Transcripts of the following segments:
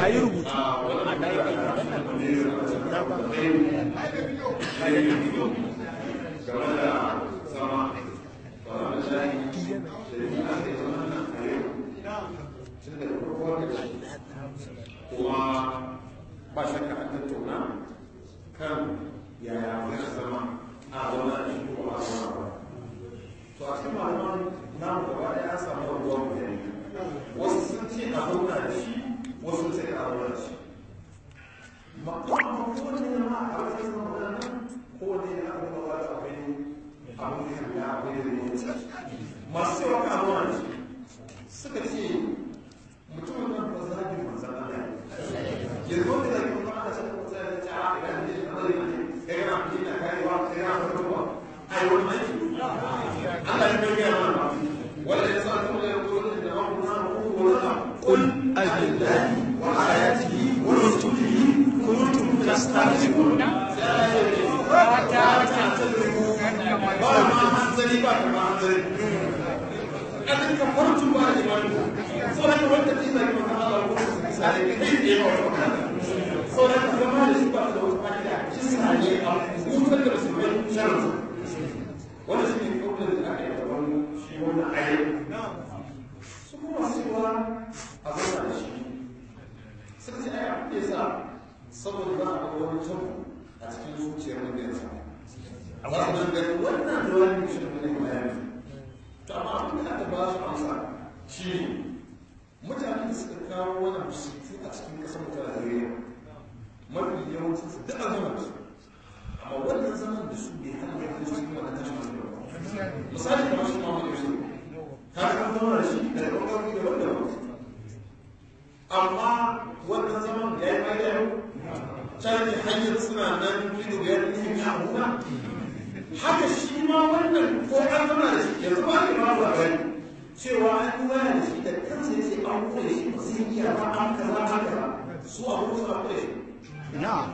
yi rubutu kuma ba shakka an tattauna kan yaya ya zama a zama a cikin ko a zama ba to a cikin malaman namu gaba ɗaya an samu rabuwa mutane wasu sun ce a zauna da shi wasu sun ce a zauna da shi ma kuma kowane ne ma a wajen zama wadannan kowane ne aka zama wata akwai abin da ya akwai da ne masu cewa ka zauna da shi suka ce mutumin nan ba za ki manzan Allah yanzu wanda da kuma aka ce ko sai da ta ga ne da bari ne kai ga mutum na kai wa kai ga mutum ai wannan aiki Allah ya bayyana mana wanda ya sa kuma ya rubuta da wannan ko wala قل أبالله وآياته ورسوله كنتم تستهزئون ba ma hanzari ba ma hanzari kadin ka farcu ba da imani so da wanda ke da kuma Allah ko sai ne ne ba wata so da ka zama da shi ba da wata fa'ida shi sa ne a hutar da su mai sharri wanda shi ne kuma da aka yi da wani shi wannan ayi su kuma cewa a zauna da shi suka ce ai abin da yasa saboda za a ga wani tabu a cikin zuciyar wanda ya samu za su dangane wannan da wani shirin da ne bayani to amma abin da aka ba su amsa shi ne mutane da suka kawo wani musulci a cikin kasar mu ta Najeriya mafi yawancin su duk an zama da su amma wannan zaman da su bai hana ya kai cikin wannan tashin hankali ba misali kamar shi ma wani yusuf ka ga an zama da shi da ɓangarori da wanda ba amma wannan zaman ya yi mai da yau can hanyar suna nan ido biyar ne ya hukuma haka shi ma wannan ko an zama da shi yanzu ba ne ba ba gani cewa an yi waya da shi da kansa ya ce an kure shi ba zai iya ba an kaza an kaza su a hudu suna kure shi نعم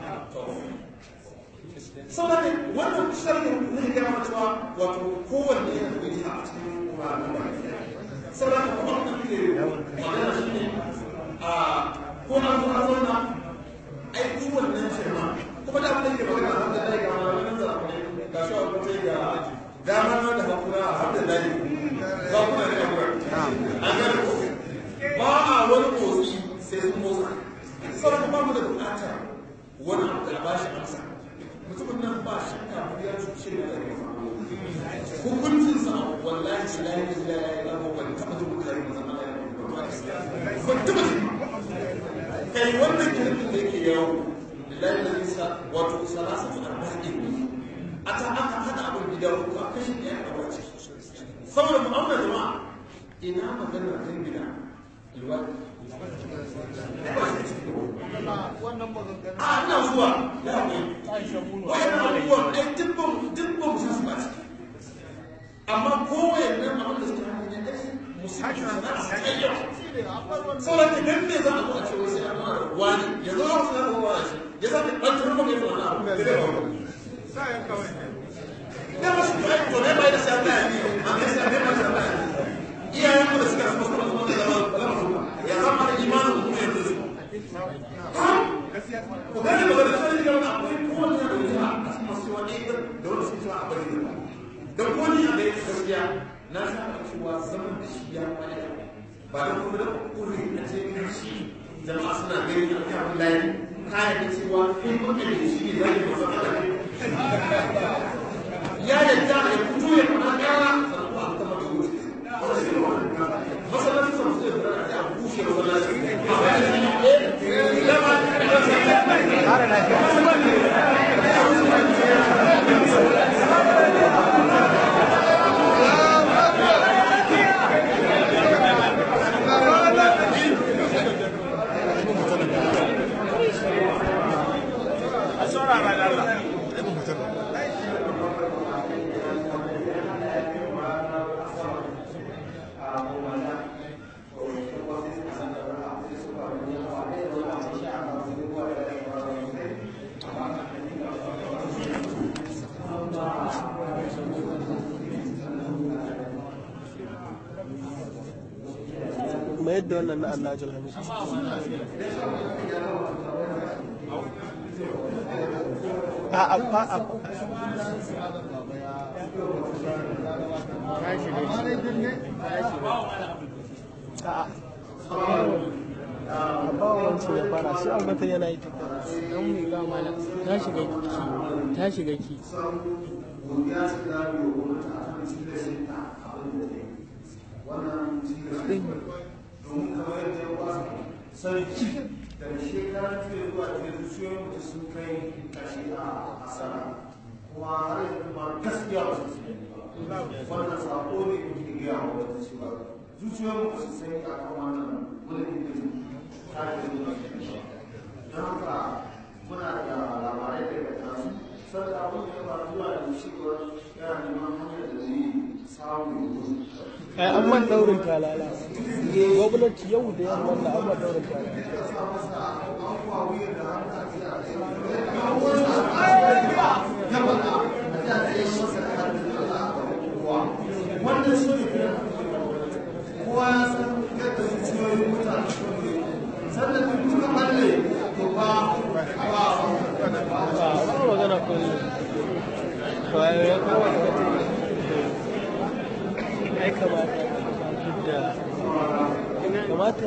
saboda wannan sharhin zai gaya mana cewa wato kowanne yana da wani a cikin ƙwararren ba saboda kuma wannan ke magana shi ne a ko an zo an zauna ai duk wannan shirma kuma da abin da ke magana a da ga malamin zafi ga shi a kwace ga dama da hakura a hamdin layi za ku na da hakura an gane ko ba a wani motsi sai sun motsa saboda ba mu da bukatar wani abu da ba shi amsa mutumin nan ba shakka ba ya cuce da da hukuncin sa wallahi shi lahi da zila ya yi ban taɓa jin mutane da zama ya ban taɓa jin kai wannan kirkin da yake yawo lillahi da nisa wato salasatu arba'in ne a ta aka hada abin gida uku a kashi ɗaya a wace saboda mu auna jama'a ina magana dangina alwadi a ina zuwa ya haƙuri wayan abubuwan ai dubban dubban musu su ba ciki amma kowayen nan abin da suke hannun ya ɗari musulmi na su kai yau sauran da dan me za a zo a ce wasu ya fara wani ya zo a wasu ya zo wani shi ya sa da ɓantar maka ya fara abu da zai ba da masu kai to ne bai da sai Allah ya yi amma sai ne mai Allah ya yi iyayen mu da suka zama suka zama da zama ya zama da imanin mu ne da su ku gane magana da sai ga wani akwai kowanne da wuce a cikin masu wani da wanda suke cewa a bari da da kowanne a da gaskiya na saba cewa zaman da shi ya kwaya ba da kuma da kuri a cikin shi jama'a suna gani a kan layi kayan da cewa in kuka da shi ne zai yi masa Allah ya yadda ya fito ya fara kara sannan ba a kama da wuce masallaci sun sai da a bushe masallaci a bayan kuma yadda wannan na Allah jal hamid a a a a a a ba wancan ya fara shi albatan yana yi tafiya don mu ga malam ta shiga ki ta shiga ki godiya ce da mu yi wani ta kan tilashin ta abin da ta yi wannan tilashin domin kamar yadda ya ba sarki da shekarar fiye zuwa fiye zuciyoyin mutu sun kai kashi a asara kuma har yanzu ma gaskiya ba su sani ba wannan sako ne da ke gaya wa wata cewa zuciyoyin mutu su sani a kan wannan mulkin da ta ke zuwa don haka muna da labarai daga tasu sai abin da ya faru zuwa da cewar yana neman hanyar da zai samu ai an man daurin talala gwamnati yau da yamma da an man daurin talala wannan shi ne kowa ya san yadda zuciyoyin mutane sannan duk duka balle to ba ba ba ba magana ko ne to ai ya kawo da ai kamata da kamata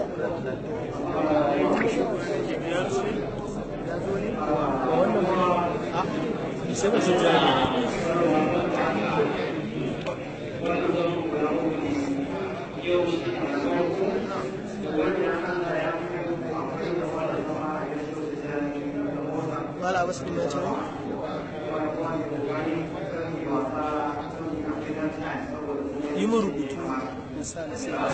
wannan a sai ba sai jari wala wasu ne ya ce yi mu rubutu misali sai ba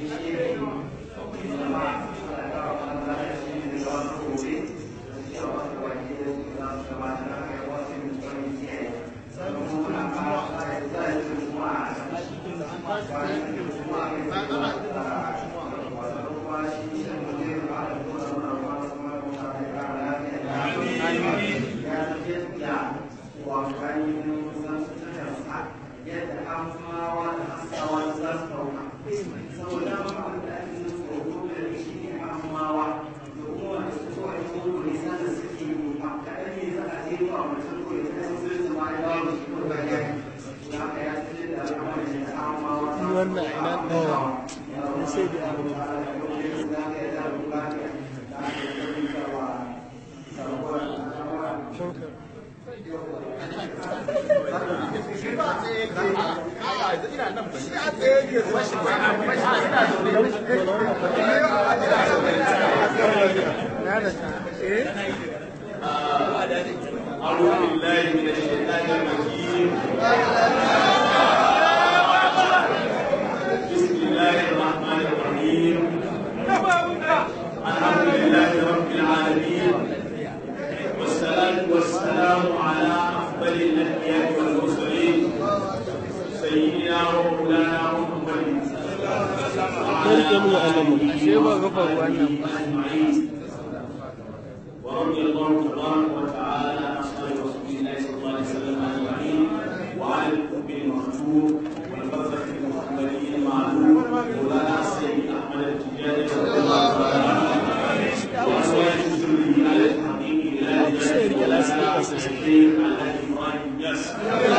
wannan ina ɗaya na sai da abu shankar أعوذ بالله من الشيطان الرجيم بسم الله الرحمن الرحيم الحمد لله رب العالمين والصلاة والسلام على أفضل الأنبياء والمرسلين سيدنا ومولانا محمد rike mu annabi ashe ba gafa ruwan nan ba أجمعين ورضي الله تبارك وتعالى عن أصحاب رسول الله صلى الله عليه وسلم أجمعين وعن الحب المكتوب والبركة المحمدية المعلوم مولانا السيد أحمد التجاري رضي الله تعالى عنه وأزواج ذريه على الحقيق إلى جلال جلاله الشيخ على إبراهيم ياسر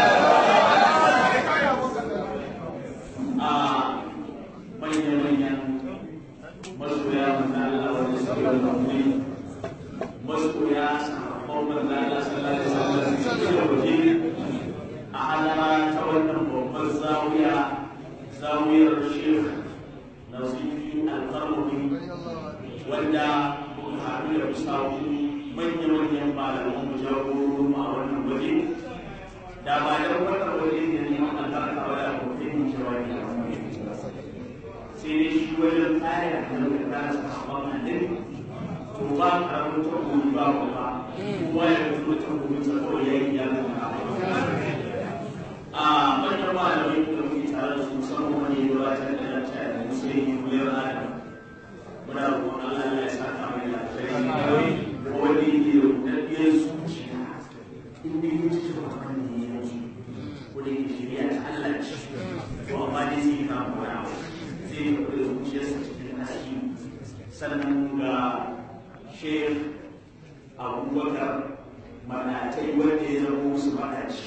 manya-manyan masoya manzala wanda suke wani wuri masoya sahabban manzala sallallahu alaihi wasallam suke waje a halara ta wannan babban zawiya zawiyar shekh nasifi alƙarfi wanda muka haɗu da musawu manya-manyan malaman mu jagororin a wannan waje da ba da wannan waje ne neman albarka wa da mutum jawabi a wannan sai dai shi wajen tsaya da muka tsara sahabban annabi to ba karamin takobi ba kuma kowa ya fito takobin sa kawai ya yi ya zama a manyan malamai da muke tare da su musamman wani ya gabatar da na tare da musulmi kuliyar adam muna roƙon Allah ya sa ta mai lafiya wanda yake da daɗiyar zuciya in dai ya ci gaba kan ne ya yi ko da yake shirya ta Allah ce to amma dai sai ka koya zai yi da zuciyarsa cikin nashi sannan ga shekh abubakar manatai wanda ya zama musu manaci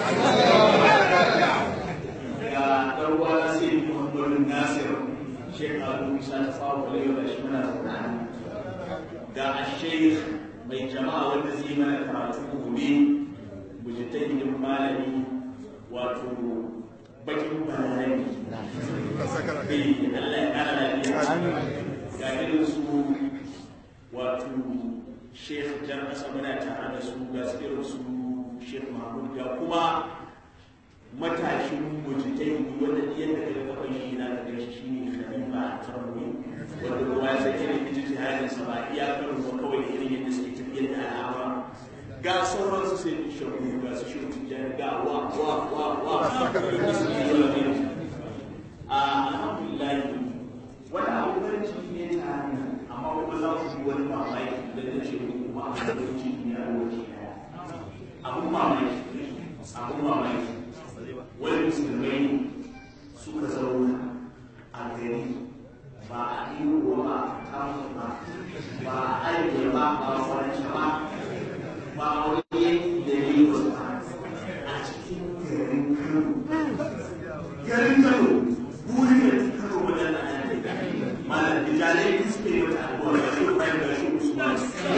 ga ɗarwa sai muhammadu nasir shekaru isa ta fawo kwalewa da shi muna zaune ga ashek mai jama'a wanda zai mana karatu gobe mujtahidin malami wato bakin balarabi eh Allah ya kara lafiya ga irin su wato Sheikh Jan Asa muna tare da su ga irin su Sheikh Mahmud ga kuma matashin mujtahidi wanda yadda ka ga kafan shi na ka shi shine Khalifa Tarwi wanda ruwa ya sake da ijtihadin sa ba iya karin ba kawai da irin yadda suke tafiyar da al'amura ga sauran su sai shagu ga su shi tijjani ga wa wa wa wa da su yi zuwa ne a alhamdulillah wani abu farin ciki ne ta hanyar amma kuma za su yi wani mamaki da na ce kuma a farin ciki ne a lokaci daya abun mamaki abun mamaki wani musulmai suka zauna a gari ba a iyo ba a tamu ba ba a arewa ba ba a kwanci ba ba a wani yanki da ya yi wasu ba a cikin garin kano garin kano buri da kano wajen da ana da malam da jalai da suke yi wata abuwa da shi bayan da shi usman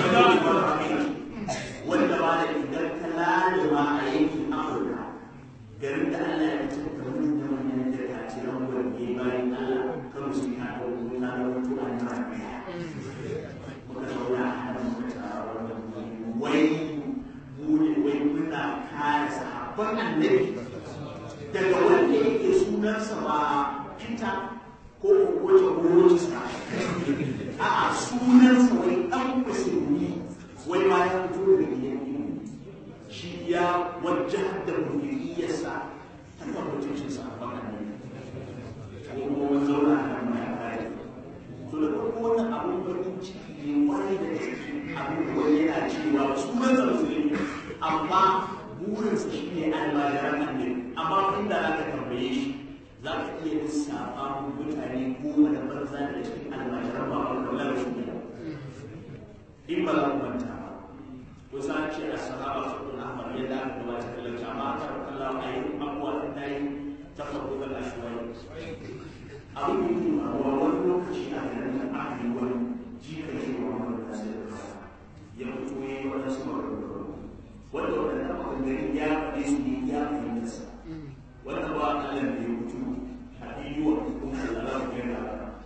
wanda ba da idan ka lalima a yankin afirka garin da allah ya fitar da manyan manyan jirgin wanda bayan allah kano su yi haɗa wani na wani tuwa na rafiya muka zauna a hannun muka tara wannan wai muni wai muna kare sahabban annabi daga wanda yake sunansa ba Peter ko wace Rochester a'a sunansa wai ɗan musulmi wai ma ya fito daga gidan ilimi shi ya wajen da muhimiyarsa ta kan mutuncin sahabban annabi ko kuma wani zauna a nan mai kare to da farko wannan abun farin ciki ne kwarai da gaske abubuwan yana cewa sunansa musulmi amma burinsa shi ne almajiran annabi amma inda za ka tambaye shi za ka iya lissafa mutane goma da banza da cikin almajiran ba wanda wala shi ne in ba za ku manta ba ko sa ce a sahaba su kun ahmad yadda aka gabata kallon amma aka kalla a yi abuwa da ta yi ta farko da lashuwai abin da yake faruwa wani lokaci a garin da aka yi wani jikan shi wa wani da sai da ya fito ya yi wani sama da wanda wanda ta maganganun ya faɗe su ne ya fahimta sa wanda ba Allah da ya mutu a biyuwa kuma da za ku yana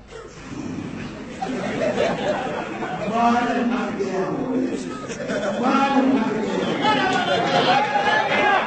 malam aka gaya mu malam aka gaya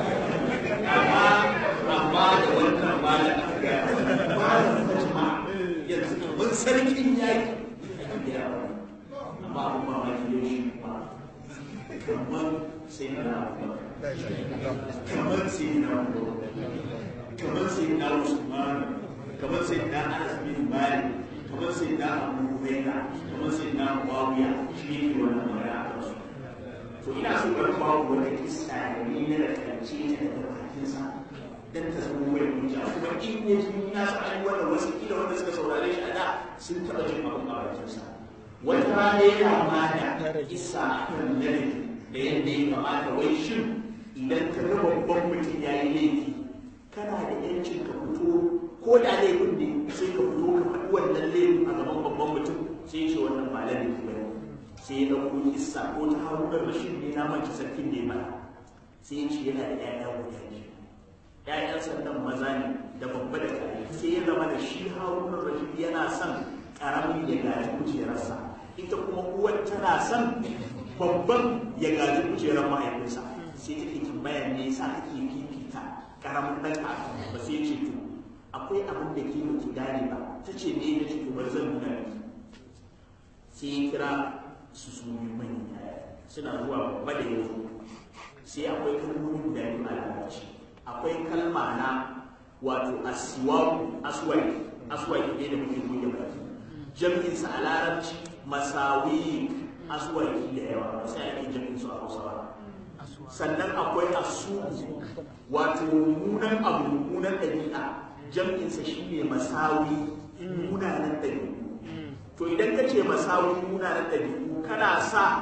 amma da wannan malam aka gaya malam fatima yanzu kamar sarkin yaki amma abin mamaki yau shi ba kamar sai na kamar sai na kamar sai na usman kamar sai na anas bin malik kamar sai na abu huraira kamar sai na muawiya shi ne ke wannan magana a kansu to ina so bari ba ku wata kissa da ni na da kance ta daga bakinsa dan ta zama wani hujja kuma in ya ji na san an yi wannan wasu kila wanda suka saurare shi a da sun taɓa jin abin a bakinsa wata rana yana ma da kissa a kan ladabi da yadda ya kamata wai shin idan ka ga babban mutum ya yi laifi kana da yancin ka fito ko da laifin ne sai ka fito ka faɗi wannan laifin a gaban babban mutum sai ce wannan ba laifi ba sai ya ɗauko kissa ko ta harunar rashin ne na manci sarkin ne mana sai ya ce yana da ƴaƴa guda biyu ƴaƴan sannan maza ne da babba da kare sai ya zama da shi harunar rashin yana son ƙaramin ya gaji kujerarsa ita kuma uwar tana son babban ya gaji kujerar mahaifinsa sai take tambaya me yasa ake fifita karamin dan ka ba sai ce to akwai abin da ke miki gane ba ta ce ne na ce to bari zan nuna miki sai ya kira su su yi manya suna zuwa babba da yanzu sai akwai kalmomi guda biyu a larabci akwai kalma na wato asiwaku aswaki aswaki ne da muke goge baki jam'insa a larabci masawi aswaki da yawa ba sai ake jam'in su a hausa ba sannan akwai asu wato mummunan abu mummunan ɗabi'a jam'insa shine masawi munanan ɗabi'u to idan ka ce masawi munanan ɗabi'u kana sa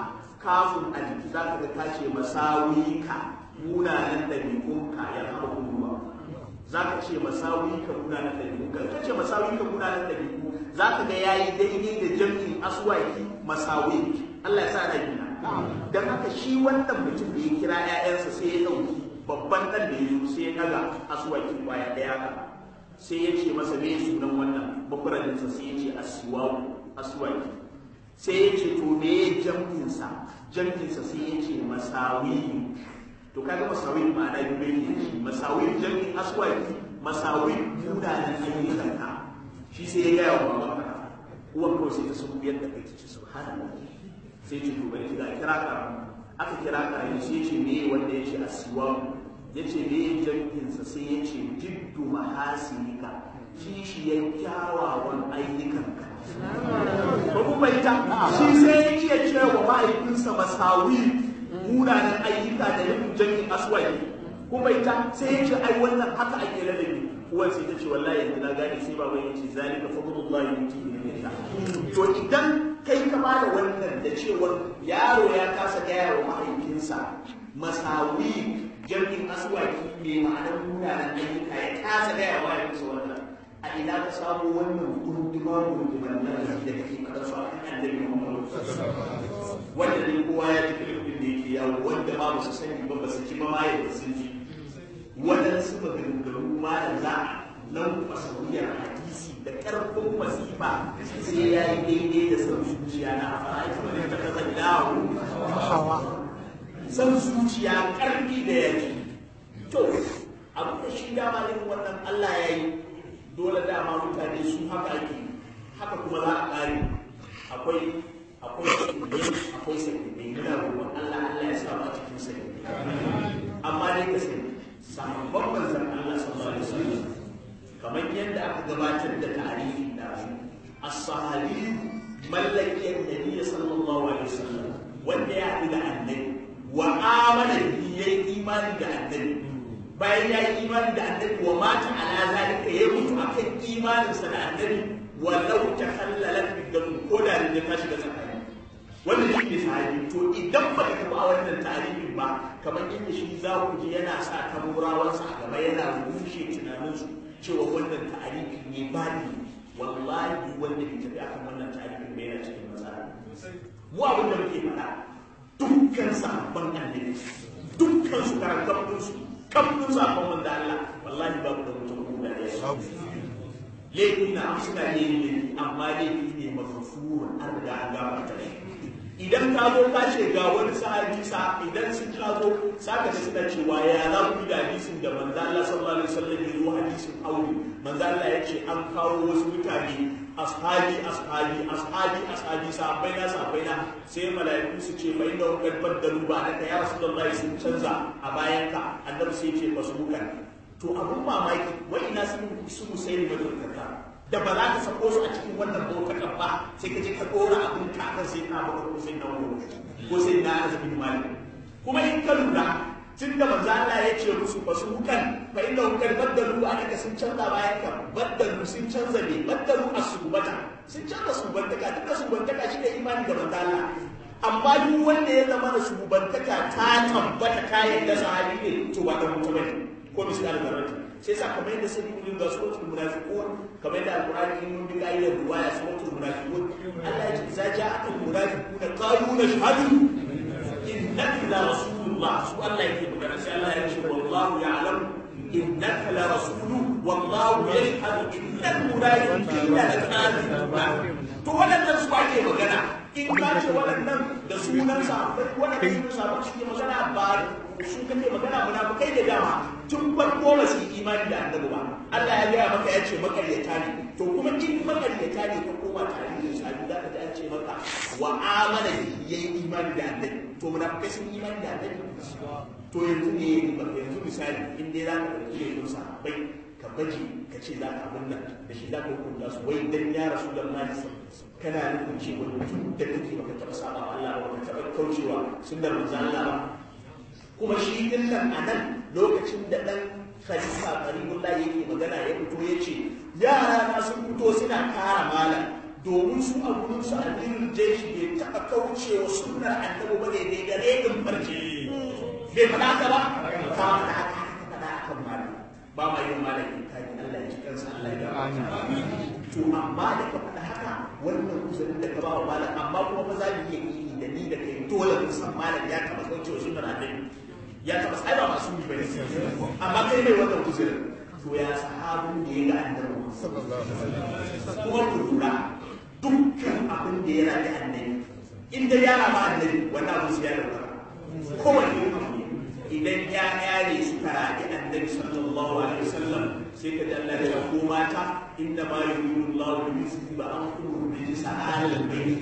kafin a jiki za ka ga ta ce masawika munanan ɗabi'unka ya haɓa kuma za ka ce masawika munanan ɗabi'unka ka ce masawika munanan ɗabi'u za ka ga yayi daidai da jam'in aswaki masawik Allah ya sa na gina dan haka shi wannan mutum da ya kira ƴaƴansa sai ya ɗauki babban ɗan da ya zo sai ya ɗaga aswaki kwaya ɗaya haka sai ya ce masa me sunan wannan bakuraninsa sai ya ce asiwawu aswaki sai ya ce to me jam'insa jam'insa sai ya ce masawi to kaga masawi ma'ana biyu ne shi masawi jam'in aswaki masawi munanan ayyukanka shi sai ya gaya wa babanka uwan kawai sai ta sun biyar da kai ta ce subhanallah sai ce to bari kira kira ka aka kira ka ne sai ce me wanda ya ce asiwawu ya ce me jam'insa sai ya ce jiddu mahasinika kishiyar kyawawan ayyukanka ba ku fahimta shi sai ya iya cewa mahaifinsa masawi munanan ayyuka da nufin jami'in aswaki ku fahimta sai ya ce ai wannan haka ake ladabi uwan sai ta ce wallahi yanzu na gane sai baban ya ce zalika fadlullahi yuti min yasha to idan kai ka bada wannan da cewar yaro ya kasa gaya wa mahaifinsa masawi jami'in aswaki mai ma'anar munanan ayyuka ya kasa gaya wa mahaifinsa wannan a ina ka samu wannan kundima kundiman nan da kake kada su a kan annabi Muhammad wanda ne kowa ya ji filifin da yake yawo wanda ma ba su sani ba ba su ji ba ma yadda sun ji waɗansu maganganu ma da za a nan masauiyar hadisi da ƙarfin masifa sai ya yi daidai da san zuciya na a fara ita wani ta kasa dawo san zuciya ƙarfi da yake to abu da shi dama irin wannan Allah ya yi dole dama mutane su haka ake haka kuma za a ƙare akwai akwai sakinnai akwai sakinnai muna roƙon Allah Allah ya sa mu a cikin sakinnai amma dai ka sani sahabban manzon Allah sallallahu alaihi wasallam kamar yadda aka gabatar da tarihi da su as-sahabi mallakiyar nabi sallallahu alaihi wasallam wanda ya haɗu da annabi wa amana bihi yayi imani da annabi bayan ya yi imani da annabi wa mata ala zalika ya mutu akan imaninsa da annabi walau ta hallalat bidam ko da ne ta shiga tsakani wannan shi ne sahabi to idan ba ka ba wannan tarihin ba kamar inda shi za ku ji yana sa tamurawansa a gaba yana rushe tunaninsu cewa wannan tarihi ne ba ne wallahi wanda ke tafi akan wannan tarihin bai yana cikin matsala mu abin da muke faɗa dukkan sahabban annabi dukkan su karantar su kafin sakon wanda Allah wallahi babu da mutum guda ɗaya laifi na suna ne ne amma laifi ne mafafurun an riga an gafarta shi idan ka zo ka ce ga wani sahabi sa idan sun ka zo saka da suna cewa ya za ku da hadisin da manzo Allah sallallahu alaihi wasallam ya zo hadisin aure manzo Allah ya ce an kawo wasu mutane ashabi ashabi ashabi ashabi sahabbai na sahabbai na sai mala'iku su ce fa inna qad baddalu ba da ya rasulullahi sun canza a bayan ka annabi sai ce basu bukan to abun mamaki wa ina sun su musaili da turkata da ba za ka sako su a cikin wannan bokakan ba sai ka je ka dora abun ka kan sai ka baka ko sai na wani ko sai na azabin malik kuma in ka lura tun da manzo Allah ya ce musu ba su hukan fa inda hukar baddalu a daga sun canza bayan ka baddalu sun canza ne baddalu a subata sun canza subantaka duka subantaka shi da imani da manzo Allah amma duk wanda ya zama da subantaka ta tabbata kayan da sahabi ne to ba da mutum bane ko misali da rati sai sa kamar yadda sai mun ga suratul munafiqun kamar yadda alqur'ani in mun bi kaidar ruwaya suratul munafiqun Allah ya ce za ja'atul munafiquna qalu nashhadu innaka la rasulullah su Allah yake magana sai Allah ya ce wallahu ya'lam innaka la rasulu wallahu yashhadu innal munafiqina lakadibuna to waɗannan su ake magana in ka ce waɗannan da sunan sa waɗannan sunan sa su ke magana ba su kake magana munafikai da dama tun farko ba su yi imani da annabi ba Allah ya gaya maka ya ce makaryata ne to kuma in makaryata ne ka koma tarihin sabi za ka ji an ce maka wa amana ya yi imani da annabi to munafikai sun yi imani da annabi to yanzu ne yanzu misali in dai za ka ɗauki da yin sahabbai ka baje ka ce za ka abin nan da shi za ka hukunta su wai dan ya rasu da mali kana nufin cewa tun da kake baka taɓa saba Allah ba baka taɓa kaucewa sunnar manzo Allah ba kuma shi din nan a nan lokacin da ɗan khalifa karibullah yake magana ya fito ya ce yara na sun fito suna kara malam domin su a gurin su addinin jeshi bai taɓa kaucewa sunnar annabi ba ne dai da redin farce bai faɗa ka ba ka faɗa ka faɗa kan malam ba ma yin malamin kaji Allah ya ji kansa Allah ya gaba to amma da ka faɗa haka wannan uzurin da ka ba wa malam amma kuma ba za mu iya yi da ni da kai dole mu san malam ya taɓa kaucewa sunnar annabi ya taɓa sai ba masu yi bane amma kai mai wannan uzurin to ya sahabin da ya ga annabi kuma ku lura dukkan abin da ya rage annabi inda ya rama annabi wannan abu su ya dauka kowane abu idan ya yare suka rage annabi sallallahu alaihi wasallam sai ka ji Allah ya ko mata inna ma yuridu Allah bi yusbiba an kullu bi sa'alil bayt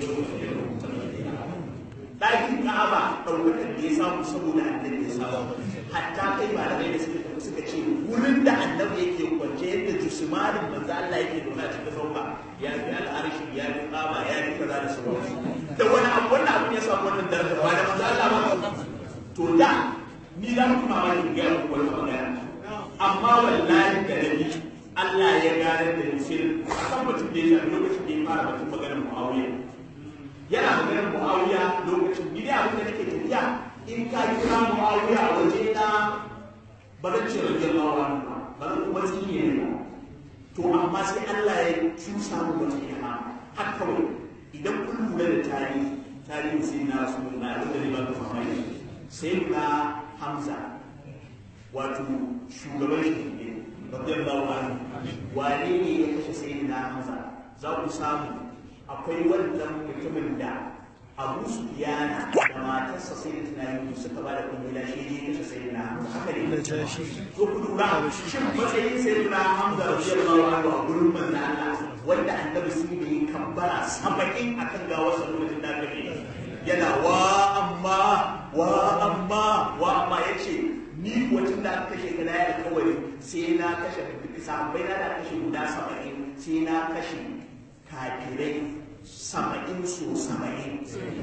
ɗakin Ka'aba ɗaukakar da ya samu saboda annabi ya samu hatta kai malamai da suka tafi suka ce wurin da annabi yake kwance yadda jusmanin manzo Allah yake nuna cikin sauka ya fi al'arshi ya fi Ka'aba ya fi kaza da sauransu da wani abu wannan abin ya samu wannan daraja ba da manzo Allah ba to da ni za mu kuma mani ga ku wani magana amma wallahi da nabi Allah ya gane da ni sai akan mutum da ya shafi lokacin da ya fara mutum maganar Muawiya yana maganar muawiya lokacin ni dai abin da nake tafiya in ka kira muawiya a waje na ba zan ce rage lawa ba zan kuma tsine ne ba to amma sai Allah ya cusa mu wata ilma har kawai idan kun lura da tarihi tarihi sai na su na abin da ne ba ka mamaki sai na Hamza wato shugaban shi ne radiyallahu anhu wane ne ya kashe sayyidina Hamza za ku samu akwai wannan mutumin da abu su yana da matarsa sai da tunani suka ba da kumbila shi ne kashe sai na haka ne to ku lura shin matsayin sai na hamza radiyallahu anhu a gurin manzo Allah wanda annabi sun yi kambara saba'in akan gawar sa lokacin da aka yana wa amma wa amma wa amma yace ni wacin da aka kashe kana ya alkawari sai na kashe sahabbai na da kashe guda saba'in sai na kashe kafirai saba'in so saba'in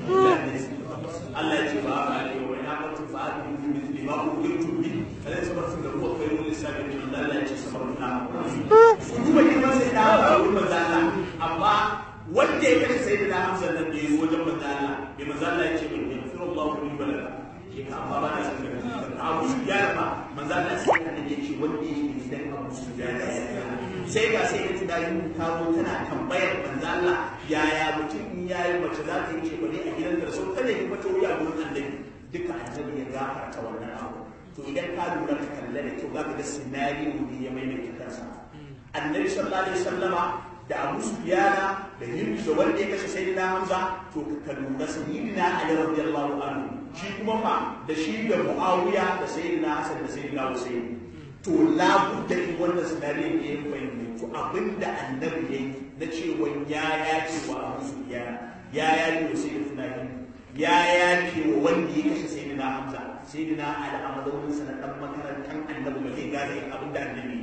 Allah ya ce ba a ne wa ya mutu ba a yi mutu ba ku yi tubi kada ya sabar da ruwa kai wani sabi da Allah ya ce sabar na su duba girman sai da ba wurin manzala amma wanda ya kashe sai da hamza nan da ya yi wajen manzala bai manzala ya ce bai yi firin Allah ku yi balala ke ka amma ba na san da abu su gyara ba manzala sai ka da ya ce wanda ya yi gidan abu su gyara sai ga sai ya tunani ta zo tana tambayar manzo Allah yaya mutum in yayi mace za ta yi ce bane a gidan da so kada ki mata wuya gurin annabi duka annabi ya gafarta wannan abu to idan ka lura ka kalle da kyau zaka ga scenario ne ya maimaita kansa annabi sallallahu alaihi wasallama da Abu Sufyana da Hindu da wanda ya kashe Sayyidina Hamza to ka lura Sayyidina Ali radiyallahu anhu shi kuma fa da shi da Muawiya da Sayyidina Hassan da Sayyidina Hussein to labu da wannan sinari ne ya fahimci abinda annabi ya yi na cewa ya yace wa abu su ya ya yace wa sai da tunani ya yace wa wanda ya kashe sai na hamza sai na ala amadawin sa na dan makarantar annabi ba zai gaza yin abin da annabi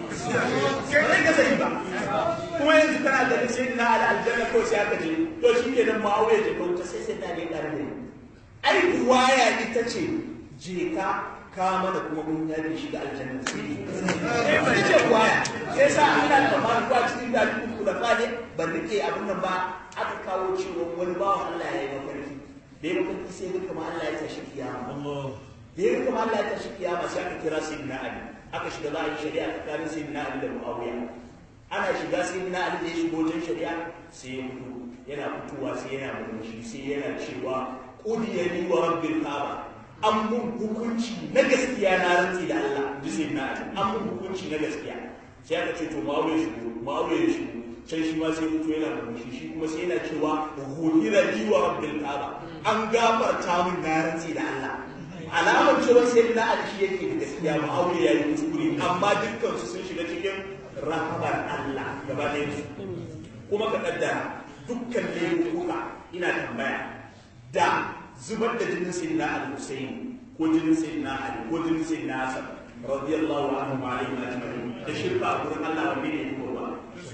ba zai gaza yi ba kuma yanzu kana ganin sai na ala aljanna ko sai aka je to shi ke nan ma'auya je ko ta sai sai na ne ƙarfi ai ruwaya ita ce je ka ka mana kuma mun yaje shi da aljanna eh ba ce kwaya sai sa Allah ta ba ku cikin da ku da fa ne ban rike abin nan ba aka kawo cewa wani bawan Allah ya yi mafarki da ya mafarki sai ga kuma Allah ya tashi kiyama Allah da ya kuma Allah ya tashi kiyama sai aka kira sayyidina Ali aka shiga za a yi shari'a tsakanin sayyidina Ali da Muawiya ana shiga sayyidina Ali da ya shigo wajen shari'a sai ya fito yana fitowa sai yana murmushi sai yana cewa qudiyani wa rabbil kaaba an mun hukunci na gaskiya na rantsi da Allah ji na an mun hukunci na gaskiya sai aka ce to ma'aure shi ma'aure shi sai shi ma sai mutu yana murmushi shi kuma sai yana cewa ghufira li wa rabbil kaaba an gafarta min na rantsi da Allah alamar cewa sai na Ali shi yake da gaskiya ma'aure yayi kuskure amma dukkan su sun shiga cikin rahabar Allah gaba ɗayan su kuma ka kaddara dukkan laifuka ina tambaya da zubar da jinin sayyidina al-Husayn ko jinin sayyidina Ali ko jinin sayyidina Hassan radiyallahu anhu wa alayhi ajma'in da shirka a gurin Allah wanne ne ko ba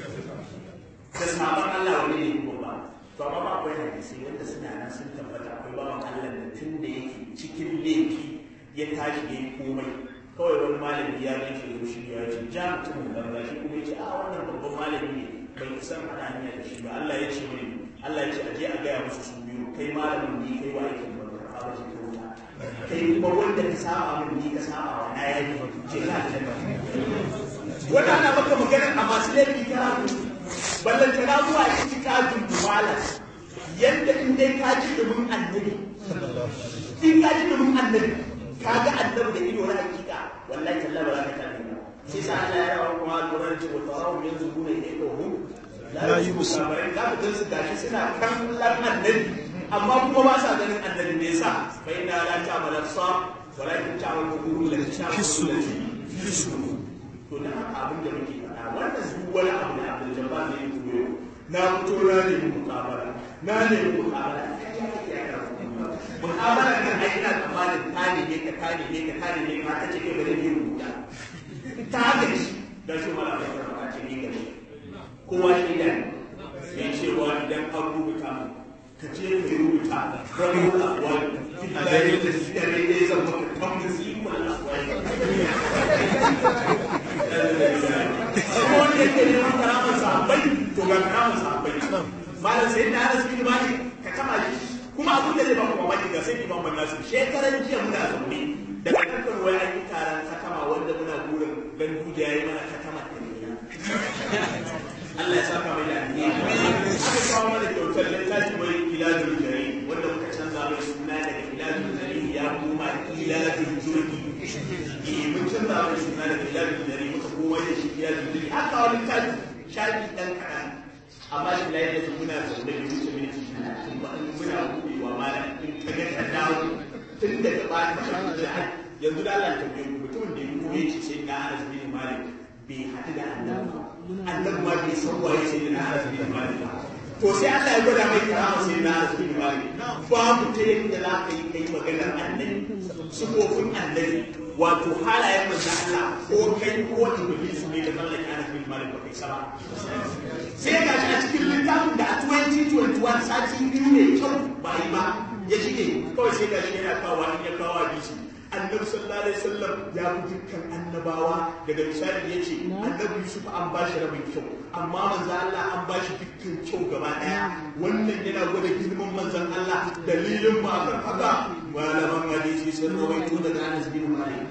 da sabon Allah wanne ne ko ba to amma ba akwai hadisi wanda suna nan sun tabbata akwai bawan Allah da tun da yake cikin laifi ya tashi ya yi komai kawai wani malami ya gan shi da shi ya ce ja mutumin banza shi kuma ya ce a wannan babban malami ne bai san hada hanya da shi ba Allah ya ce mini Allah ya ce aje a gaya musu su biyu kai malamin ni kai wa aikin ba ka ba ce wuta kai kuma wanda ka saba min ni ka saba wa na yayi ce ka aljanna wannan ana maka magana a masu laifi ta ballan ta zuwa cikin kajin dumala yadda in dai ka ji dumin annabi in ka ji dumin annabi ka ga annabi da ido na hakika wallahi tallahi ba za ka tafi ba sai sa Allah ya rawa kuma lura da wa tarawu yanzu gune ne ko hu la yusu kamar ka ga su gashi suna kallon annabi amma kuma ba sa ganin annabi me yasa fa inna la ta'mal absar walakin ta'mal qulub lati ta'mal fisu to dan haka abin da muke faɗa wannan duk wani abu da Abdul Jabbar ne ya koyo na fito na ne mukabala na ne mukabala mukabala kan ai ina tsammanin ta ne ne ka ta ne ne ka ta ne ne ka ta ce kai bare ne rubuta ta haka shi da shi mala bai ka ce ni gare kowa shi da ya ce wa idan an rubuta mu ka je ka rubuta rabu akwai fitare da fitare da zan maka tambayi ikon akwai kuma wanda yake neman karamar sahabbai to ga karamar sahabbai malam sai da Anas bin Malik ka kama shi kuma abin da zai ba kuma mamaki ga sai Imam Nasir shekaran jiya muna zaune daga kankan wai an yi taron katama wanda muna burin dan duja yayi mana katama Allah ya saka mai da alheri aka kawo mana kyautar littafi mai iladul jari wanda muka canza mai suna daga iladul jari ya koma iladul jurgi eh mun canza mai suna daga iladul jari muka koma da shi iladul jurgi aka kawo littafi shafi dan kaɗan amma shi layi da muna zaune da wuce minti talatin ba in muna buɗewa malam in ka ga ka dawo tun daga ba ta da yanzu da Allah ta biyo mutumin da ya koye ce sai na Anas bin Malik bai haɗu da annabi annabi ma bai san waye sai na Anas bin Malik to sai Allah ya gwada mai karama sai na Anas bin Malik babu ta yadda za ka yi kai maganar annabi sufofin annabi wato halayen manzo Allah ko kai ko iblis ne da mallaki Anas bin Malik ba kai saba sai ga shi a cikin littafin da a 2021 sati biyu ne kyau ba yi ba ya shige kawai sai ga shi yana kawo in ya kawo hadisi annabi sallallahu alaihi wasallam ya fi dukkan annabawa daga misali ya ce annabi yusuf an ba shi rabin kyau amma manzan Allah an ba shi dukkan kyau gaba daya wannan yana gwada girman manzan Allah dalilin ba kan haka malaman hadisi sun rawaito daga Anas bin Malik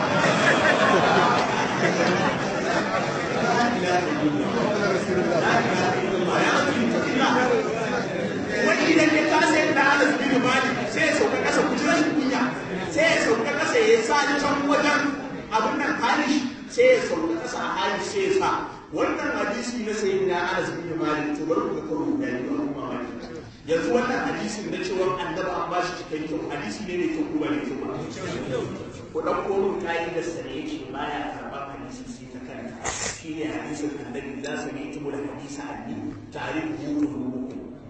wani idan ya kasa yadda Anas bin Malik sai ya sauka kasa kujerar kunya sai ya sauka kasa ya sa can wajen abin nan halish sai ya sauka kasa a halish sai ya sa wannan hadisi na sayi na Anas bin Malik to bari ku ga karo da ni ba kuma mamaki yanzu wannan hadisin na cewa annabi an ba shi cikin kyau hadisi ne mai kyau ko ba ne kyau ba ku dan koron ka'idar sa ne yake baya karɓar hadisi sai ta kanta shine hadisin annabi za su yi tumu da hadisa anni ta'rifu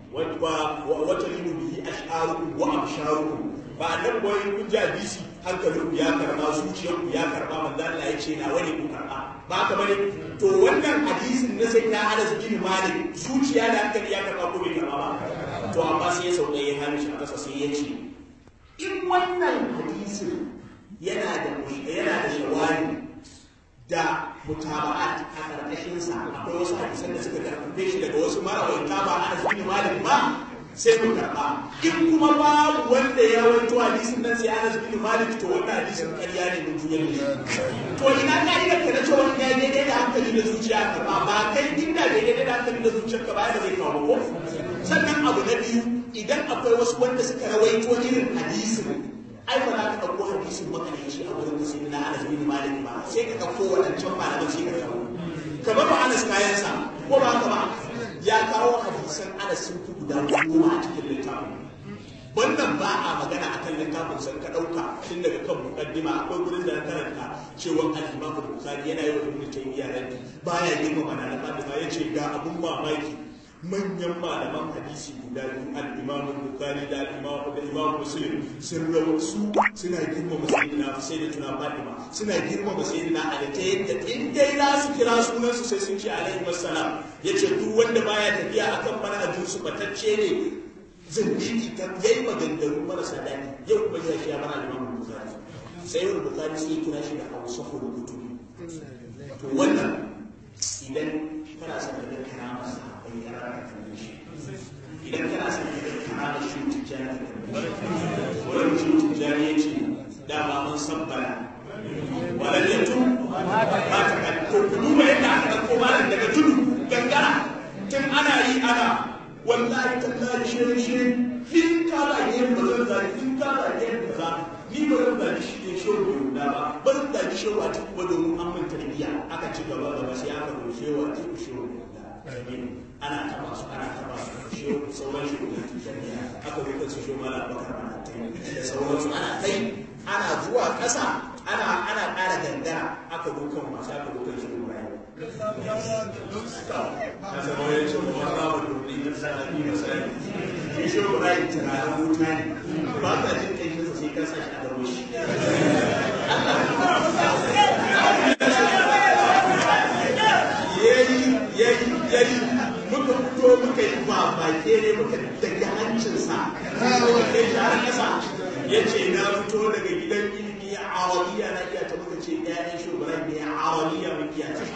wata limu bihi ash'arukum wa absharukum ba annabi boye kun ji hadisi hankalin ya karba zuciyar ku ya karba manzo Allah ya ce na wani ku karba ba ka bane to wannan hadisin na sai na Anas bin Malik zuciya da hankali ya karba ko bai karba ba to amma sai ya sauka ya hana shi a kasa sai ya ce in wannan hadisin yana da yana da shawari da mutaba'at a karkashin sa akwai wasu hadisan da suka karfafe shi daga wasu marawaita ba Anas bin Malik ba sai mu karɓa in kuma babu wanda ya rawaito hadisin nan sai Anas bin Malik to wannan hadisin ƙarya ne mun juyar ne to ina ka ina ka da cewa ya daidai da hankali da zuciya ka ba ba kai inda daidai da hankali da zuciyar ka ba da zai kawo ko sannan abu na biyu idan akwai wasu wanda suka rawaito irin hadisin ai ba za ka ɗauko hadisin makalici a wurin sai na Anas bin Malik ba sai ka ɗauko waɗancan malaman sai ka kawo kamar ba Anas kayansa ko ba haka ba ya kawo hadisan Anas sun fi guda goma a cikin littafin wannan ba a magana akan littafin san ka dauka tun daga kan mukaddima akwai gurin da na karanta cewa al-Imam Bukhari yana yi wa Ibn Taymiyyah raddi baya girma mana na Fatima yace ga abun mamaki manyan malaman hadisi guda biyu al-Imam Bukhari da al-Imam da Imam Muslim sun rawa su suna girmama sayyidina sai da tuna Fatima suna girmama sayyidina Ali ta yadda in dai za su kira sunan su sai sun ce alaihi wassalam yace duk wanda baya tafiya akan manhajin su batacce ne zindiki ta yayi maganganu marasa daɗi yau kuma ya shi ya bar al-Imam Bukhari sai wani Bukhari sai ya kira shi da Hausa kutubi to wannan idan kana son ka ga karamar sahabbai ya raka kan shi idan kana son ka ga karamar shi tijjani wani shi tijjani ya ce dama mun san bala wala ne tun ba ta kan to ku duba yadda aka ɗauko malam daga tudu gangara tun ana yi ana wallahi tallahi shirin shirin in ka da yin ba zan zari in ka da yin ba za ni ba zan zari shi ne shi ne guda ba ba zan zari shi wa ta kuma domin an mun tarbiyya aka ci gaba gaba sai aka zo shi wa ta shi guda ana taba su ana taba su shi sauran shi guda tarbiyya aka zo kan su shi mala bakar ana ta da sauransu ana kai ana zuwa ƙasa ana ana ƙara gangara aka zo kan masu aka zo kan shi guda shi Ibrahim tunanin wuta ne ba ka jin kai shi sai ka sa shi a gaba shi yayi yayi yayi muka fito muka yi ba bake ne muka daga hancinsa muka kai shi har kasa ya ce na fito daga gidan ilimi a awaliya na iya ta muka ce ɗayan shi Ibrahim ne a awaliya mun iya ta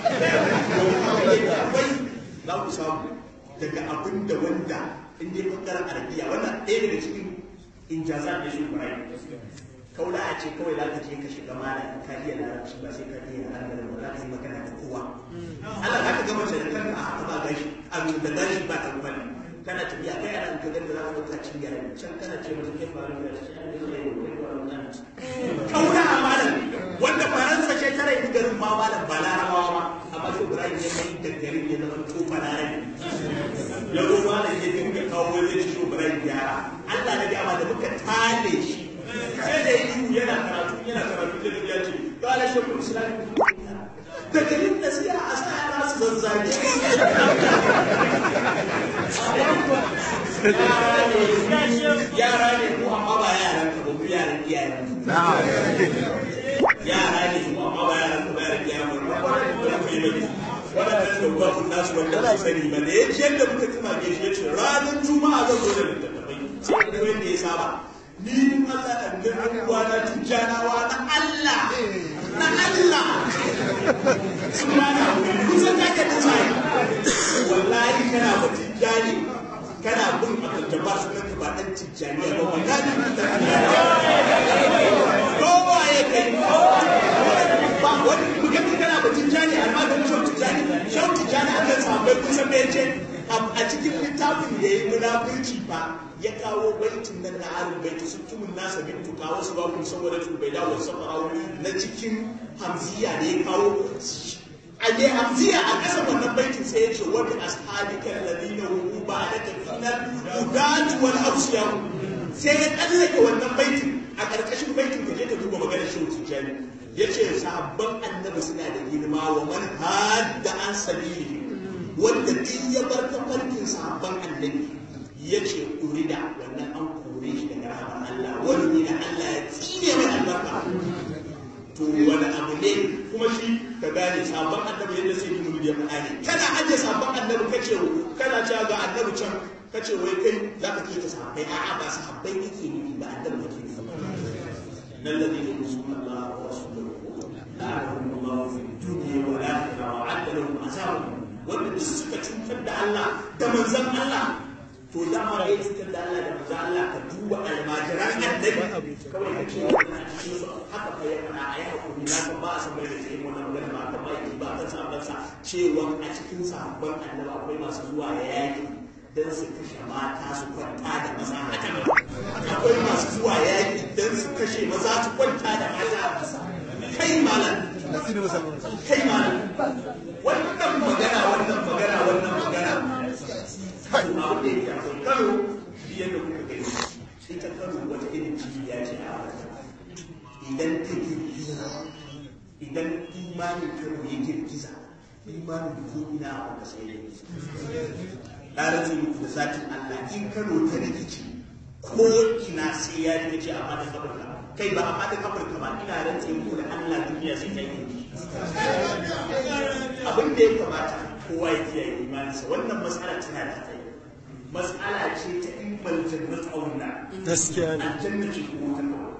za ku samu daga abin da wanda in dai bangaren arabiya wannan ɗaya daga cikin injazan da shi Ibrahim kaula a ce kawai za ka je ka shiga malam ka iya larabci ba sai ka iya larabci ba za ka yi magana da kowa Allah za ka gama da kanka a haka ba gashi a da gashi ba ta kwani kana tafiya kai ana ka ganda za ka ɗauka cibiyar can kana ce mata kai faru da shi an yi zai yi wannan kaula a malam wanda faransa ce tare da garin ma malam ba larabawa ma amma shi Ibrahim ya mai da garin ya zama to balarabi ya zo malam ya dinga kawo zai ci shi Ibrahim gyara Allah na gama da muka tale shi sai da yi yana karatu yana karatu da ya ce kala shekul islam daga yin nasiha a sa yana su zazzage yara ne mu amma ba yaran ka ba mu yaran iyayen yara ne mu amma ba yaran ka ba yaran iyayen mu ba ba ku yi bane waɗannan da ba ku nasu wanda su sani ba da ya ce yadda muka tuma ke shi ya ce ranar juma'a zan zo da littattafai sai da wanda ya saba ni Allah annabi uwana tijjanawa na Allah na Allah subhana kusa kake da sai wallahi kana ba tijjani kana bin aljaba sunan ka ba dan tijjani ba wallahi kowa ya kai ba wani mutum kana ba tijjani amma da shau tijjani shau tijjani akan sahabbai kusan me yace a cikin littafin da ya yi munafurci ba ya kawo baitin nan na arin baiti sun tumun nasa bin tuka wasu ba kun saboda tubai da wasu safarawo na cikin hamziya da ya kawo a ne hamziya a ƙasa wannan baitin sai ya ce wani ashabikan ladina hu ba da tafinar hudatu wal ausiyahu sai ya tsallake wannan baitin a ƙarƙashin baitin ka je ka duba maganar shehu tijjani ya ce sahabban annabi suna da girma wa man hadda an sabili wanda duk ya bar tafarkin sahabban annabi ya ce urida wannan an kore shi daga rahamar Allah wani ne da Allah ya tsine mai albarka to wani abu ne kuma shi ka gane sabon annabi yadda sai yi mulki ya faɗa ne kana ajiye sabon annabi kace kana cewa ga annabi can kace wai kai za ka kike sahabbai a'a ba sahabbai kake nufi ba annabi kake nufi nan da ne musulman Allah wa rasuluhu la'anahum Allah fi dunya wa akhirah wa 'adda lahum azabun wanda duk suka cutar da Allah da manzon Allah to dama ya cutar da Allah da manzo Allah ka duba almajiran annabi kawai ka ce wannan cikin su haka fa ya fara ayi hakuri na san ba a san bai da cikin wannan magana ba kan ba ba kan sabon sa cewa a cikin sahabban annabi akwai masu zuwa ya yaki dan su kashe mata su kwanta da maza akwai masu zuwa yaki dan su kashe maza su kwanta da mata kai malam kai malam wannan magana wannan magana wannan magana abin da yake akwai kano yadda kuka gani ita kano wata irin cibiya ce a idan ta girgiza idan imanin kano ya girgiza imanin ko ina a wata sai ya ɗarazin muku da zatin Allah in kano ta rikici ko ina sai ya rikici a fadin afirka kai ba a fadin afirka ba ina rantse muku da Allah duniya sai ta yi abin da ya kamata kowa ya kiyaye imaninsa wannan matsala tana da hatsari matsala ce ta imbal jannat auna gaskiya ne aljanna ce ko ta kawo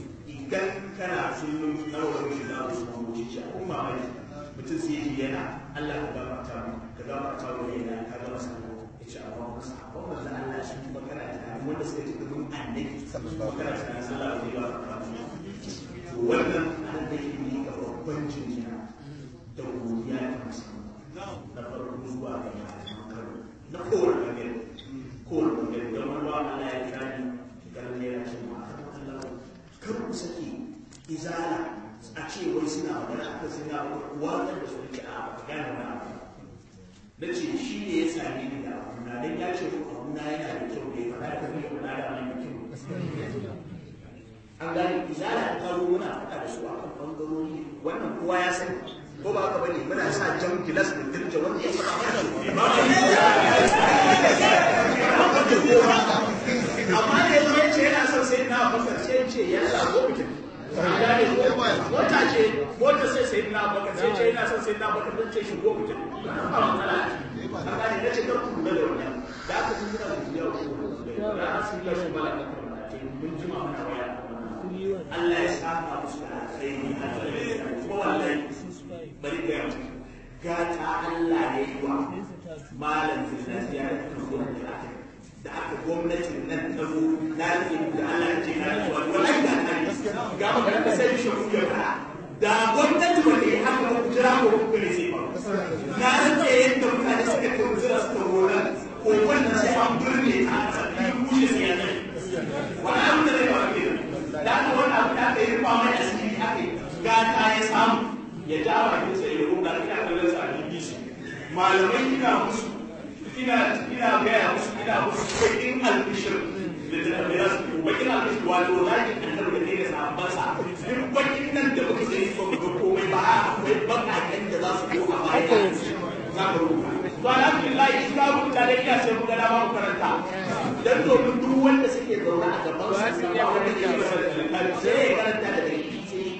idan kana sunan karawar shi da su kuma wuce a kuma mai mutum sai yi yana Allah ka gafarta mu ka gafarta mu ne na ka gama sako ya ce amma kuma sabon manzo Allah shi kuma kana tunanin wanda suka ci gaban annabi kuma kana tunanin Allah zai gafarta mu to wannan an da ke ne ga babban jinjina da godiya ta musamman na farko zuwa ga malaman Kano na kowane bangare kowane bangare don wani ba Allah ya kira ni ganin ne ya ce mu a kar ku sake izala a ce wai suna magana aka suna watsar da su ce a magana na abu na ce shi ne ya sami ni da abuna don ya ce ko abuna yana da kyau ne faɗa da kuma na da mai kyau an gane izala ta karo muna faɗa da su a kan ɓangarori wannan kowa ya sani ko ba haka bane muna sa jan gilas da dirja wanda ya faɗa amma da yanzu ya ce yana son sai na bakar sai ce yana go mutum mota ce mota sai sai na bakar sai ce yana son sai na bakar don ce shi go mutum ba matsala an gane na ce kar ku lura da wannan da aka kun gina da yau da su yi shi mala da mun jima muna waya Allah ya saka musu da alkhairi kuma wallahi bari ga yau gata Allah ne yi wa malam zinasiya da kuma da aka da aka gwamnatin nan ta zo na rike da Allah ce na rike wani wani ga nan ga magana da sai shi ku ya fara da gwamnati wanda ya haka ku jira ko ku ne sai ba na rike yadda mutane suka ce ku jira suka rora ko wannan sai an burne ta a cikin kushe sai ya zai wani abin da zai ba ke da aka wani abu da aka yi rufa mai asiri aka yi gata ya samu ya ja bakin sa ya roga ina kallon sa a BBC malamai ina musu ina ina gaya musu ina musu bakin albishir da da su bakin albishir wato zaki annar da ne da sahabban sa duk bakin nan da muka sani ba mu ga komai ba akwai bakaken da za su zo a baya za ka rubuta to alhamdulillah in ka rubuta da iya sai mu ga dama mu karanta dan domin duk wanda suke zaune a gaban su ba wanda ke masa da sai ya karanta da dalili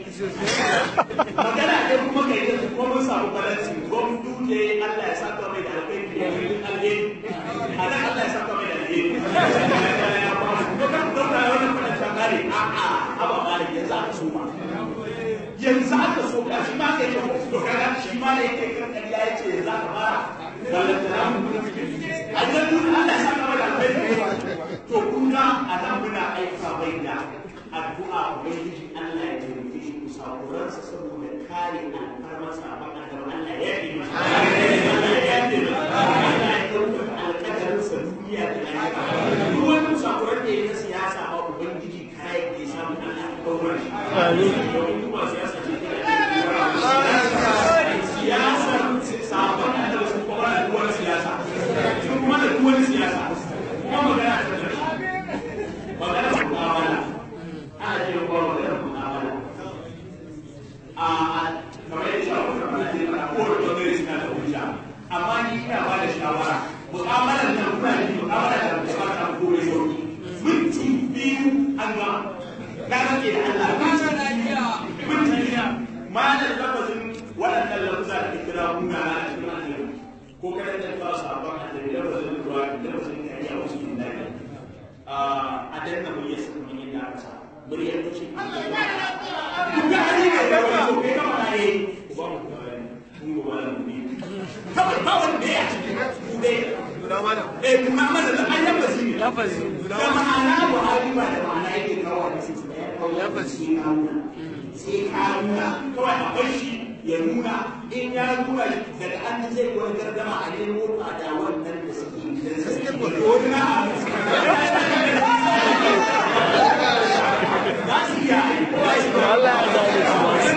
magana ɗaya kuma kai da kuma mun samu balansi ko mun duje Allah ya saka mai da alkhairi da yin alheri a nan Allah ya saka mai da alheri ko kan dauka wannan fara ta kare a a aba malik yanzu aka so ma yanzu aka so ka shi ma kai to kaga shi ma ne yake kan kariya yace yanzu aka fara balantana a nan duk Allah ya saka mai da alkhairi to kun ga a nan muna aika bai da addu'a ubangiji Allah ya taimake shi kusakuransa saboda kare alfarmarsa a bakan da Allah ya yi masa Allah ya yi masa Allah ya ɗaukaka alƙadarinsa duniya da lafiya duk wani kusakuran da ya na siyasa ba ubangiji kare da ya samu Allah ya ɗaukar shi domin kuma siyasa ce siyasar sabon da su kuma da duwar siyasa sun kuma da duwar siyasa kuma magana ta da magana ta mu'amala ana ce ko magana mu'amala a kamar yadda shi abu kamar yadda ana kowane bangare suna da hujja amma ni ina ba da shawara mu'amalar nan kuna da mu'amala da ba ta kore sauki minti biyu an gama na rage da Allah minti biyu malar lafazin waɗannan lafuza da kira muna na cikin annabi ko kada da fara sabon annabi lafazin ruwa lafazin kariya wasu yin daɗi a danna muryar sa kuma yin da aka muryar ta ce duk da hali ne da wani ko kai kama ne ku ba mu kuma kun go ba mu bi kawai ba wanda ya ci ku dai eh kuma mana da an yaba shi ne lafazi da ma'ana Buhari ba da ma'ana yake kawo da su lafazi sai ka nuna kawai a bar shi ya nuna in ya nuna daga an zai wani gardama a nemo fada wannan da suke gidan sa wani na za su iya Allah ya gane su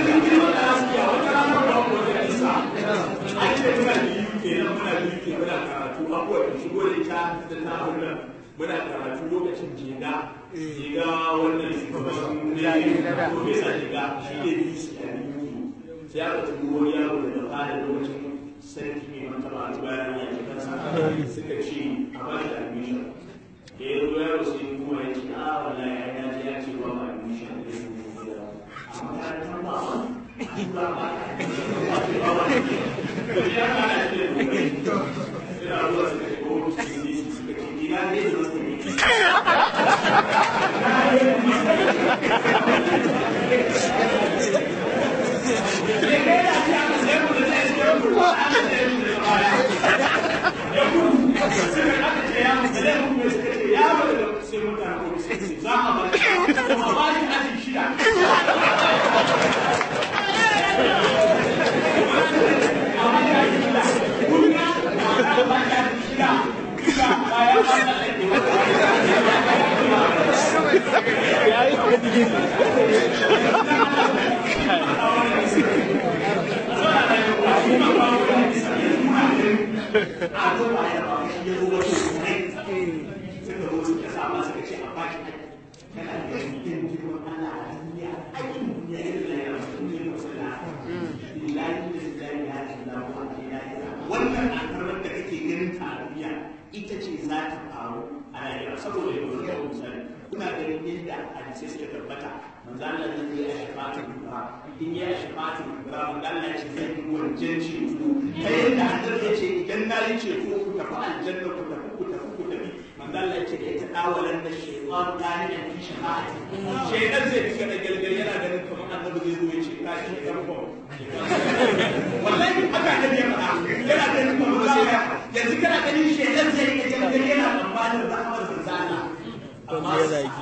a ce muna da yi kenan muna da yi kenan muna karatu abuwa da shigo da ita da na wannan muna karatu lokacin jega jega wannan shugaban ne ko bai sa jega shi ne biyu su a biyu sai aka tudu wani yaro da daga da lokacin sarki mai mantaba a bayan ya ce kansa suka ce a ba shi admission da ya zo yaro sai kuma ya ce a wallahi ya ya ce ya ce ba ma admission da ya zo a makarantar ba ma ba ba ya kana ce da ina zuwa suka ce ko suka ce ina ne da wasu ne wannan alfarmar da kake ganin ta a duniya ita ce za ta faru a rayuwa saboda yanzu da misali kuna ganin yadda hadisai suka tabbata manzo Allah ne ya yi shafatin ba in ya yi shafatin ba manzo Allah ya ce zai yi wajen ceto ta yadda annabi ya ce idan na yi ceto ku tafi aljanna ku tafi ku tafi ku tafi manzo Allah ya ce da ita dawalan da shaytan gani da fi shafati shaytan zai fika da galgal yana ganin kamar annabi zai zo ya ce ka shi dan ko wallahi haka annabi ya faɗa yana ganin kamar zai yanzu kana ganin shaytan zai yi galgal yana tsammanin rahmar zanzana wanda ya zagi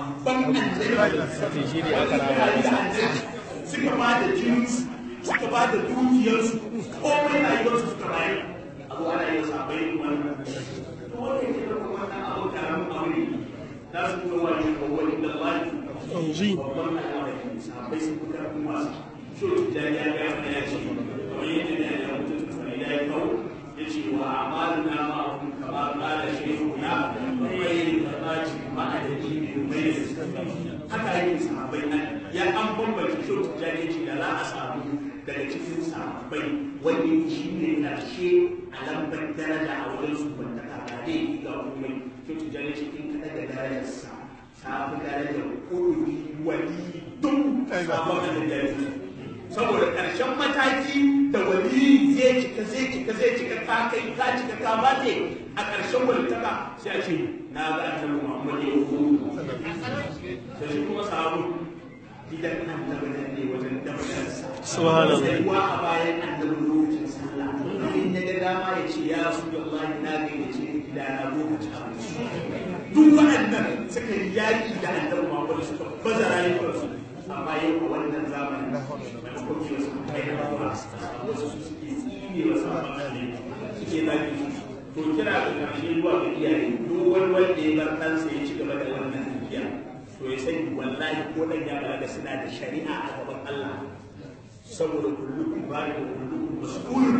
sai shi ne aka rama suka ba da jinsu suka ba da dukiyarsu komai rayuwarsu suka bayar abu ana yin sabai wannan to wanda ke da wannan abu karamin abu ne za su kuma wani kawai da lafi yanzu babban al'amari sabai sun fi karfin masu shi da ya ga mana ya ce kamar yadda da ya mutu da ya kawo ya ce wa amaluna ma'ahum kama qala shaykhuna ghayr qadati ma'a dalili ghayr haka yake sahabbai nan ya an bambance shi da ya ce da za a samu daga cikin sahabbai wanda shi ne karshe a lambar daraja a wajen su wanda ka dai ga komai shi da ya ce in ka daga darajarsa ta fi darajar koyi wali duk sabon da ya saboda ƙarshen mataki da wali zai cika zai cika zai cika ka kai ka cika ka bace a ƙarshen walitaka sai a ce na ga annabi Muhammad ya hu sai shi kuma sahabu idan annabi nan ne wajen dabbarsa Subhanallah. sai wa a bayan annabi lokacin sallah in ya ga dama ya ce ya rasulullahi na ga ya ce gida na lokacin abinci duk waɗannan suka yi yaƙi da annabi Muhammad suka baza rayuwarsu amma yau a wannan zamanin da kuma su kai da ba wasu su suke tsine wa sabon ne suke zaki su to kira ga karshe zuwa ga iyaye duk wani wanda ya bar ɗansa ya ci gaba da wannan tafiya to ya sani wallahi ko dan ya balaga suna da shari'a a gaban Allah saboda kullukum bari da kullukum mas'ulun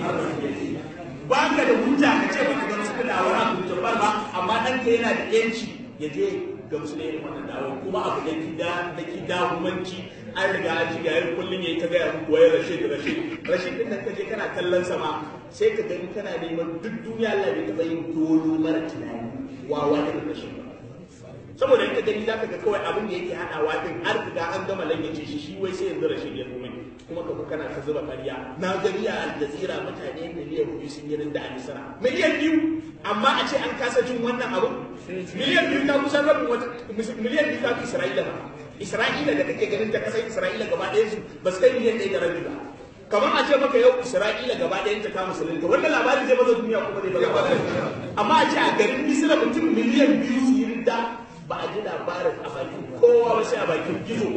ba ka da hujja ka ce baka gamsu da wani abu jabbar ba amma ɗanka yana da yanci ya je ga musulmi wannan dawo kuma abu da kida da kida humanci an riga an ji gayar kullum yayi ta gaya muku wai rashid rashid rashid din da kaje kana kallon sama sai ka gani kana neman duk duniya Allah bai taba yin dolo mara tunani wawa da rashid ba saboda in ka gani zaka ga kawai abin da yake hadawa din har riga an gama lanyace shi shi wai sai yanzu rashid ya kuma kuma ka kana ta zuba ƙarya na gani a aljazira mutane miliyan biyu sun yi rinda a misira miliyan biyu amma a ce an kasa jin wannan abu miliyan biyu ta kusan rabin wata miliyan biyu ta fi isra'ila ba isra'ila da kake ganin ta kasar isra'ila gaba ɗaya su ba su kai miliyan ɗaya da rabi ba kamar a ce maka yau isra'ila gaba ɗayan ta kama musulunta wannan labarin zai baza duniya kuma zai baza amma a ce a garin misira mutum miliyan biyu su yi rinda ba a ji labarin a bakin kowa ba sai a bakin gizo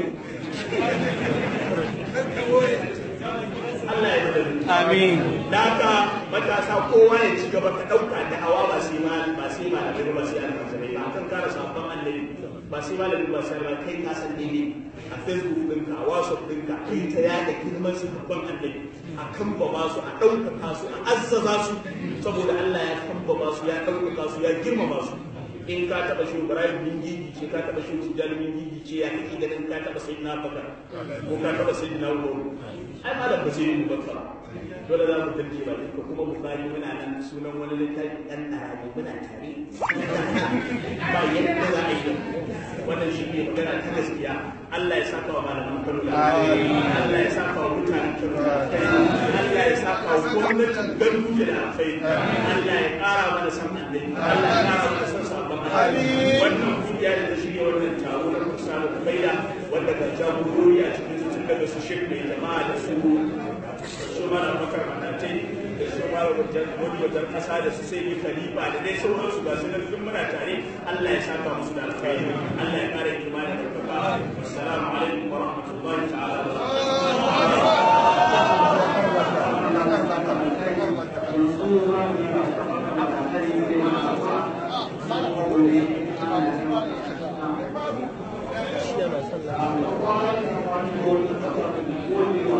Allah ya da amin da haka matasa kowa ya ci gaba ka ɗauka da hawa ba sai ma ba sai ma da ba sai almajirai ba kan kara sabon annabi ba sai malami ba sai ba kai ka san daidai a facebook ɗinka a whatsapp ɗinka kai ta yada girman su babban annabi a kambama su a ɗaukaka su a azzaza su saboda Allah ya kambama su ya ɗaukaka su ya girmama su in ka taɓa shi Ibrahim bin Gigi ce ka taɓa shi Tijjani bin Gigi ce ya kake ganin ka taɓa sai na Bakar ko ka taɓa sai na Umaru ai malam ba sai mu bakar dole za mu tarke ba ko kuma Bukhari muna nan sunan wani littafi dan arabi muna tare ba yadda za a yi wannan shi ne magana ta gaskiya Allah ya saka wa malaman Kano da Allah ya saka wa mutanen Kano da Allah ya saka wa gwamnatin Ganduje da alkhairi Allah ya ƙara mana san annabi Allah ya ƙara mana san sabon wannan kungiya da shirya wannan taro na kusa da kaida wanda ga jagorori a cikin tun daga su shek mai jama'a da su su mara makar matatai da su mara wani wajen kasa da su sai khalifa da dai sauransu ga su nan duk muna tare Allah ya saka musu da alkhairi Allah ya kare imani da kafa assalamu alaikum wa rahmatullahi ta'ala wa shi na sallah